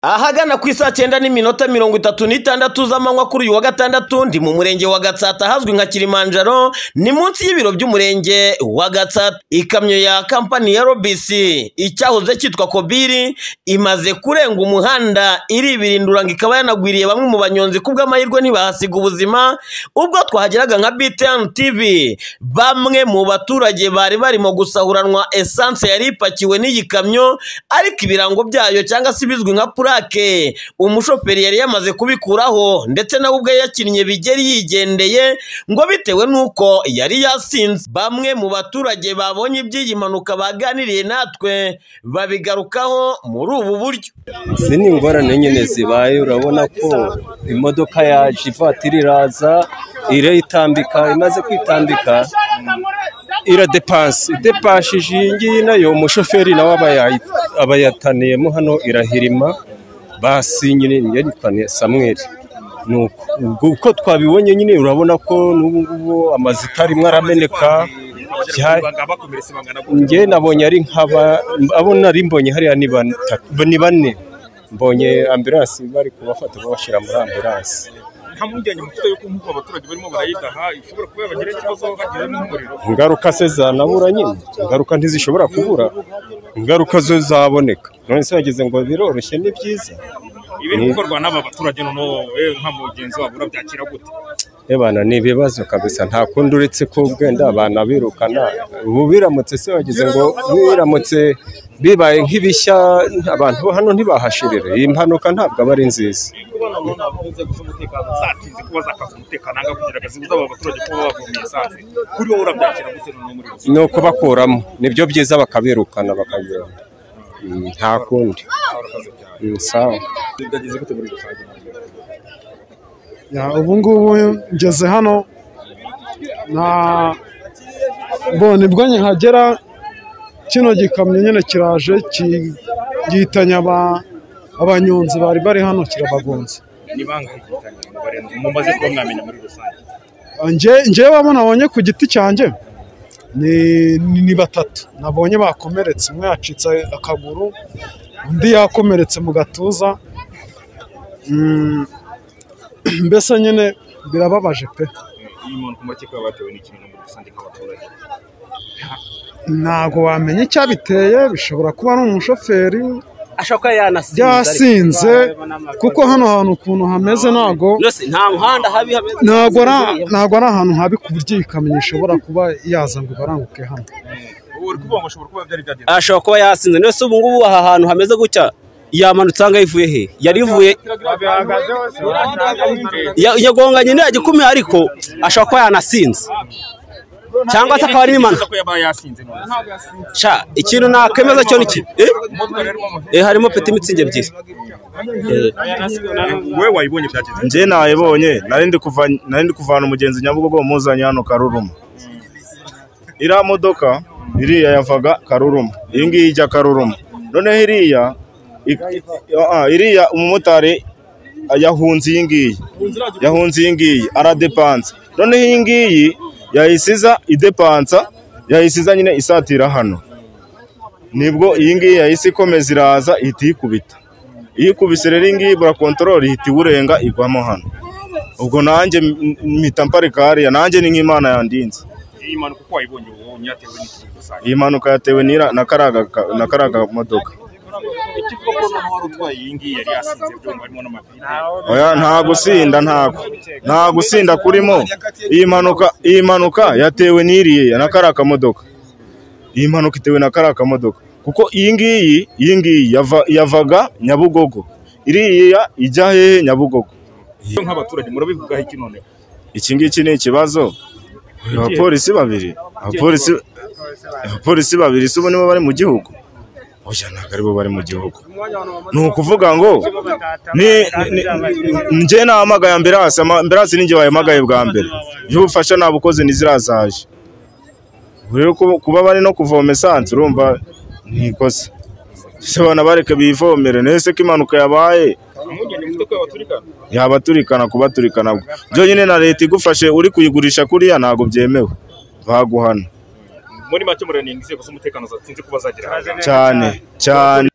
ahagana ku isaa cyenda n'iminota mirongo itatu n'itandatu z'amanywa kuri uyu wa gatandatu ndi mu murenge wa gatsata ahazwi nka kilimanjaro ni munsi y'ibiro by'umurenge wa gatsata ikamyo ya kampani ya rbc icyahoze cyitwa kobiri imaze kurenga umuhanda iribirindura ngo ikaba yanagwiriye bamwe mu banyonzi kubw'amahirwe ntibahasiga ubuzima ubwo twahageraga nka btn tv bamwe mu baturage bari barimo gusahuranwa esanse yari ipakiwe n'iyi kamyo ariko ibirango byayo cyangwa se ibizwi nka purake umushoferi yari yamaze kubikuraho ndetse nawe ubwe yakinnye bigeri yigendeye ngo bitewe n'uko yari yasinze bamwe mu baturage babonye iby'iyi mpanuka baganiriye natwe babigarukaho muri ubu buryo izi ni ingorane nyine zibaye urabona ko imodoka yaje ivatiri iraza irayitambika imaze kwitambika iradepanse idepashije iyi ngiyi nayo umushoferi nawe aba yayi- aba yataniyemo hano irahirima basi nyine yitwane samweri ni uko ubwo uko twabibonye nyine urabona ko n'ubu ngubu amazita arimo arameneka bya- njye nabonye ari nk'aba abo nari mbonye hariya ni batatu ni bane mbonye ambiransi bari kubafata babashyira muri ambiransi nta mpungenge mufite yuko nk'uko abaturage barimo barayidaha ishobora kuba yabagira ikibazo bageze n'umuriro ingaruka se zanabura nyine ingaruka ntizishobora kubura ingaruka zo zaboneka none se wagize ngo biroroshye ni byiza ibiri gukorwa n'aba baturage noneho wowe nka mugenzi wabo urabyakira gute ebana ni ibibazo kabisa nta kundi uretse ko bwenda abana birukana ubu biramutse se wagize ngo biramutse bibaye nk'ibishya abantu bo hano ntibahashirire iyi mpanuka ntabwo aba ari nziza zatinze kuba zakaza umutekano aha kugira zibuze aba baturage kuba bavomye esanse kuri wowe urabyakira gute noneho muri ni rusange ukubakuramo nibyo byiza bakabirukana bakagenda Mm, nta kundi Mm, sawa byagize gute muri rusange Ya, ubu ngubu ngeze hano na bo nibwo nkihagera kino gikamyo nyine kiraje ki- gihitanye aba- abanyonzi bari bari hano kirabagonze ni bangahe igitanya barenze mumaze kuba mwamenya muri rusange Nje- njyewe abo nabonye ku giti cyanjye ni, ni, ni batatu nabonye bakomeretse umwe yacitse akaguru undi yakomeretse mu gatuza Mm, mbese nyine birababaje pe iyi muntu ku makeka batewe n'ikintu muri rusange nk'abaturage ntabwo wamenya icyabiteye bishobora kuba ari umushoferi ashobora kuba yanasize byasinze kuko hano hantu ukuntu hameze ntabwo yose nta muhanda habi hameze ntabwo ari ntabwo ari ahantu habi ku buryo iyi kamyo ishobora kuba yaza ngo ibaranguke hano ubu uri kuvuga ngo ashobora kuba byari byagenze ashobora kuba yasinze ndetse ubu ngubu aha hantu hameze gutya yamanutse ahangaha ivuye he yari ivuye ya- yagonganye iriya gikumye ariko ashobora kuba yanasinze cyangwa se akaba ari impanuka ko yaba yasinze none sha ikintu nakemeza cyo ni kimwe Eh? Umutwe rero mu mavi- Eh, harimo peti mitsingi ebyiri wowe wayibonye byagenze njye nayibonye nari ndi kuva nari ndi kuvana umugenzi nyabugogo muzanye hano karuruma iriya modoka iriya yavaga karuruma iyi ngiyi ijya karuruma noneho iriya ik- ah, iriya umumotari yahunze iyi ngiyi yahunze iyi ngiyi aradepansa noneho iyi ngiyi yahisiza idepansa yahisiza nyine isatira hano nibwo iyi ngiyi yahise ikomeza iraza ihita iyikubita iyo ikubise rero iyi ngiyi burakontorori ihita iwurenga igwamo hano ubwo nanjye m- mpita mparika hariya nanjye ni nk'imana yandinze iyi mpanuka uko wayibonye ubu ntiyatewe n'ikintu rusange iyi mpanuka yatewe n'ira na karaga ka- na karaga modoka ikivuga ko noneho wari utwaye iyi ngiyi yari yasinze byumva harimo n'amavide oya nta gusinda ntago nta gusinda kurimo iyi mpanuka iyi mpanuka yatewe n'iriya na kariya kamodoka iyi mpanuka itewe na kariya kamodoka kuko iyi ngiyi iyi ngiyi yava- yavaga nyabugogo iriya ijya hehe nyabugogo Iyo nk'abaturage murabivugaho iki none iki ngiki ni ikibazo abapolisi babiri abapolisi abapolisi babiri si ubu nibo bari mu gihugu oya ntabwo aribo bari mu gihugu ni ukuvuga ngo ni ni- ni- njye nahamagaye ambiranse ama- ambiranse ni njye wahamagaye bwa mbere iyo ubufasha nabukoze ntizirazaje Ubu rero kuba- kuba bari no kuvoma esanse urumva ni ikosa ese bana bareke bivomere nese ko impanuka yabaye umugeni mufite ko yabaturika yabaturikana kubaturikana bwo byonyine na leta igufashe uri kuyigurisha kuriya ntabwo byemewe baguhana muri make muranenga inzego z'umutekano zatinze kuba zagera hasi cyane cyane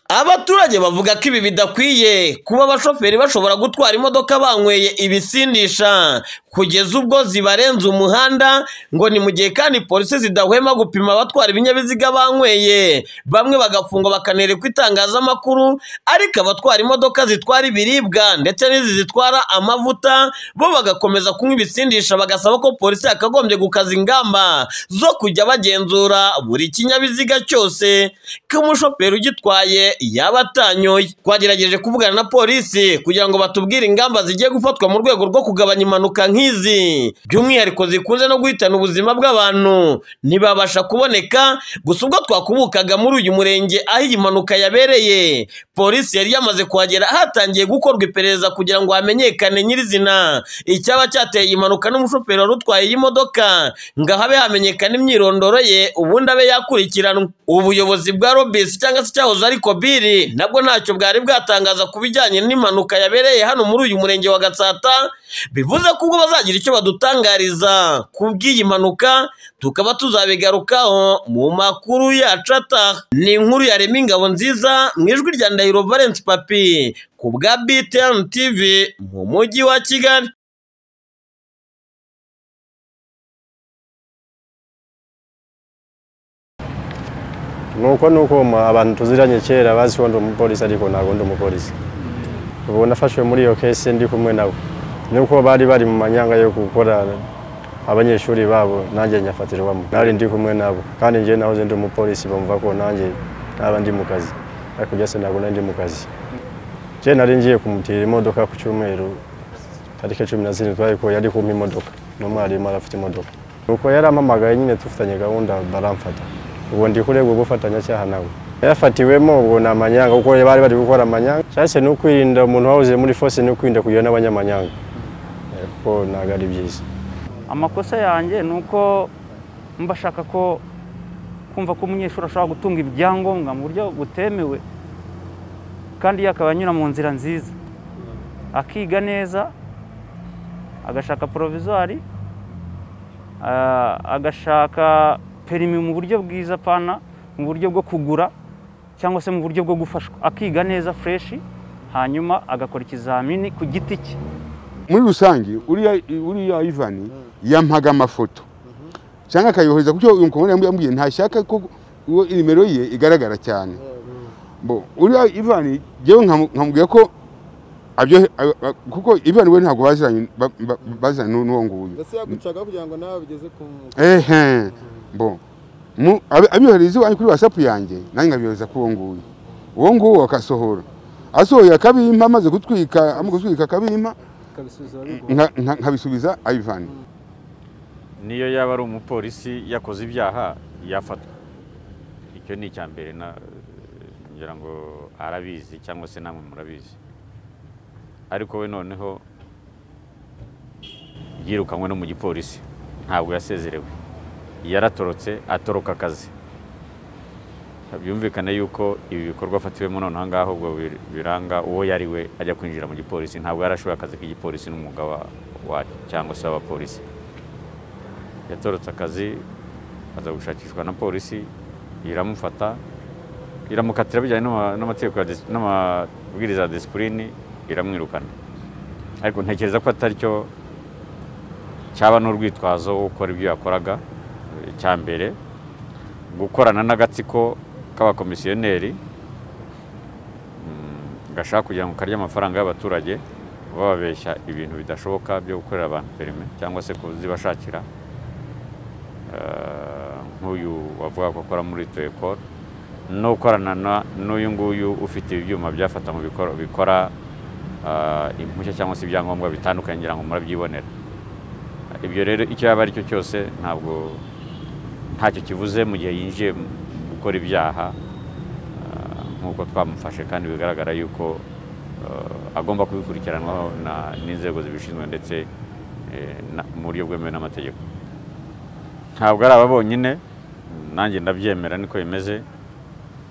abaturage bavuga ko ibi bidakwiye kuba abashoferi bashobora gutwara imodoka banyweye ibisindisha kugeza ubwo zibarenza umuhanda ngo ni mu gihe kandi polisi zidahwema gupima abatwara ibinyabiziga banyweye bamwe bagafungwa bakanerekwa itangazamakuru ariko abatwara imodoka zitwara ibiribwa ndetse n'izi zitwara amavuta bo bagakomeza kunywa ibisindisha bagasaba ko polisi yakagombye gukaza ingamba zo kujya bagenzura buri kinyabiziga cyose ko umushoferi ugitwaye yaba atanyoye twagerageje kuvugana na polisi kugira ngo batubwire ingamba zigiye gufatwa mu rwego rwo kugabanya impanuka nk'izi by'umwihariko zikunze no guhitana ubuzima bw'abantu ntibabasha kuboneka gusa ubwo twakubukaga muri uyu murenge aho iyi mpanuka yabereye polisi yari yamaze kuhagera hatangiye gukorwa iperereza kugira ngo hamenyekane nyirizina icyaba cyateye iyi mpanuka n'umushoferi wari utwaye iyi modoka ngo habe hamenyekana imyirondoro ye ubundi abe yakurikiranwa ubuyobozi bwa robisi cyangwa se icyahoze ari kobiri nabwo ntacyo bwari bwatangaza ku bijyanye n'impanuka yabereye hano muri uyu murenge wa gatsata bivuze ko ubwo bazagira icyo badutangariza ku bw'iyi mpanuka tukaba tuzabigarukaho mu makuru yacu ataha ni inkuru yarema ingabo nziza mu ijwi rya ndahiro valence papi ku bwa btn tv mu mujyi wa kigali nuko nuko ma- abantu tuziranye kera bazi ko ndi umupolisi ariko ntabwo ndi umupolisi ubu nafashwe muri iyo kesi ndi kumwe nabo nuko bari bari mu manyanga yo gukora abanyeshuri babo nanjye nyafatirwamo nari ndi kumwe nabo kandi njye nahoze ndi umupolisi bumva ko nanjye naba ndi mu kazi ariko njye se ntabwo nari ndi mu kazi njye nari ngiye kumutira imodoka ku cyumweru tariki cumi na zirindwi ariko yari kumpa imodoka n'umwarimu arafite imodoka nuko yarampamagaye nyine dufitanye gahunda baramfata ubu ndi kurega ubufatanyacyaha nawe yafatiwemo ubwo ni amanyanga kuko bari bari gukora amanyanga cyase ni ukwirinda umuntu wahoze muri fose ni ukwirinda kugira n'abanyamanyanga Eh, kuko ntabwo ari byiza amakosa yanjye ni uko mba ashaka ko kumva ko umunyeshuri ashobora gutunga ibyangombwa mu buryo butemewe kandi yakaba anyura mu nzira nziza akiga neza agashaka porovizwari agashaka perimi mu buryo bwiza pana mu buryo bwo kugura cyangwa se mu buryo bwo gufashwa akiga neza fureshi hanyuma agakora ikizamini ku giti cye muri rusange uriya uriya ivani yampaga amafoto cyangwa akayohereza kuko uyu mukobwa yambwiye ntashaka ko uwo nimero ye igaragara cyane bo uriya ivani yewe nkamubwira ko abyo a- a- kuko ivani we ntabwo baziranye ba- ba- baziranye n'u- n'uwo nguyu mbese yagucaga kugira ngo nawe bigeze ku ehe bo mu- abi- abyohereza iwanyu kuri wasapu yanjye nanjye nkabyohereza kuri uwo nguwo uwo nguwo akasohora asohoye akabimpa amaze gutwika amaze gutwika akabimpa kabisubizo bigo nka- nka- nkabisubiza ayivani niyo yaba ari umupolisi yakoze ibyaha yafatwa icyo ni icya mbere na ngira ngo arabizi cyangwa se namwe murabizi ariko we noneho yirukanywe no mu gipolisi ntabwo yasezerewe yaratorotse atoroka akazi byumvikane yuko ibi bikorwa afatiwemo noneho ngaho ubwo bir- biranga uwo yari we ajya kwinjira mu gipolisi ntabwo yarashoboye akazi k'igipolisi n'umwuga wa- wa cyangwa se w'abapolisi yatorotse akazi aza gushakishwa na polisi iramufata iramukatira bijyanye n'ama- n'amategeko ya dis- n'amabwiriza ya disipulini iramwirukana ariko ntekereza ko atari cyo cyaba n'urwitwazo wo gukora ibyo yakoraga eh, cya mbere gukorana n'agatsiko k'abakomisiyoneri mm, gashaka kugira ngo karye amafaranga y'abaturage bababeshya ibintu bidashoboka byo gukorera abantu perime cyangwa se kuzibashakira eh, nk'uyu wavuga ko akora muri toyekoro no gukorana na- n'uyu nguyu ufite ibyuma byafata mu bikora bikora eh, impushya cyangwa se ibyangombwa bitandukanye ngira ngo murabyibonera ibyo rero icyo yaba ari cyo cyose ntabwo ntacyo kivuze mu gihe yinjiye mu gukora ibyaha eh, nk'uko twamufashe kandi bigaragara yuko eh, agomba kubikurikiranwaho na- n'inzego zibishinzwe ndetse eh, na- mu buryo bwemewe n'amategeko ntabwo ari aba bonyine nanjye ndabyemera niko bimeze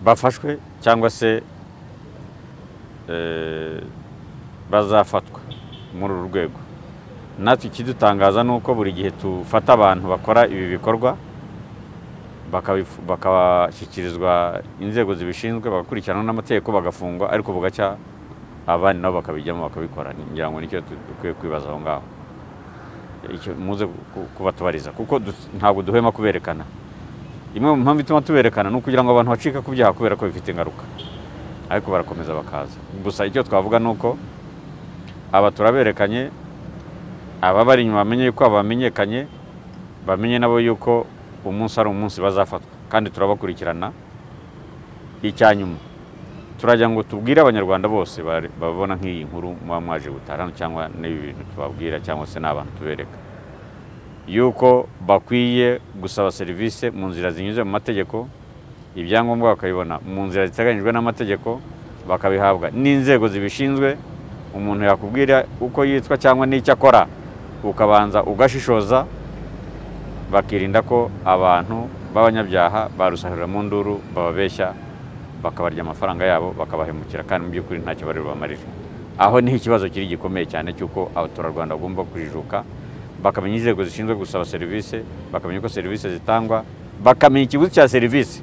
bafashwe cyangwa se eh, bazafatwa muri uru rwego natwe ikidutangaza ni uko buri gihe dufata abantu bakora ibi bikorwa bakabifu- bakabashyikirizwa inzego zibishinzwe bagakurikiranwa n'amategeko bagafungwa ariko bugacya abandi nabo bakabijyamo bakabikora ngira ngo nicyo du- dukwiye kwibaza aho ngaho Icyo muze ku- kubatubariza kuko du- ntabwo duhwema kuberekana imwe mu mpamvu ituma tuberekana ni ukugira ngo abantu bacika ku byaha kubera ko bifite ingaruka ariko barakomeza bakaza gusa icyo twavuga ni uko aba turaberekanye ababari inyuma bamenye yuko aba bamenyekanye bamenye nabo yuko umunsi ari umunsi bazafatwa kandi turabakurikirana icya nyuma turajya ngo tubwire abanyarwanda bose bari- babona nk'iyi nkuru muba mwaje gutaha hano cyangwa n'ibi bintu tubabwira cyangwa se n'abantu tubereka yuko bakwiye gusaba serivisi mu nzira zinyuze mu mategeko ibyangombwa bakabibona mu nzira ziteganyijwe n'amategeko bakabihabwa n'inzego zibishinzwe umuntu yakubwira uko yitwa cyangwa n'icyo akora ukabanza ugashishoza bakirinda ko abantu b'abanyabyaha barusahurira mu nduru bababeshya bakabarya amafaranga yabo bakabahemukira kandi mu by'ukuri ntacyo bari bubamarire aho niho ikibazo kiri gikomeye cyane cy'uko abaturarwanda bagomba kujijuka bakamenya inzego zishinzwe gusaba serivisi bakamenya uko serivisi zitangwa bakamenya ikiguzi cya serivisi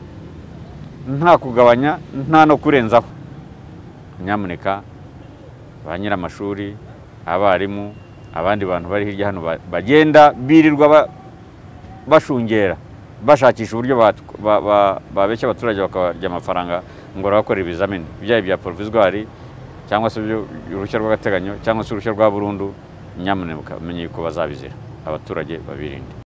nta kugabanya nta no kurenzaho nyamuneka ba nyir'amashuri abarimu abandi bantu bari hirya hano ba- bagenda birirwa ba- bashungera bashakisha uburyo bat- ba- ba- babeshya abaturage bakabarya amafaranga ngo bakora ibizamini byaba ibya poroviswari cyangwa se ibyo- uruhushya rw'agateganyo cyangwa se uruhushya rwa burundu nyamuneka bamenye yuko bazabizira abaturage babirinde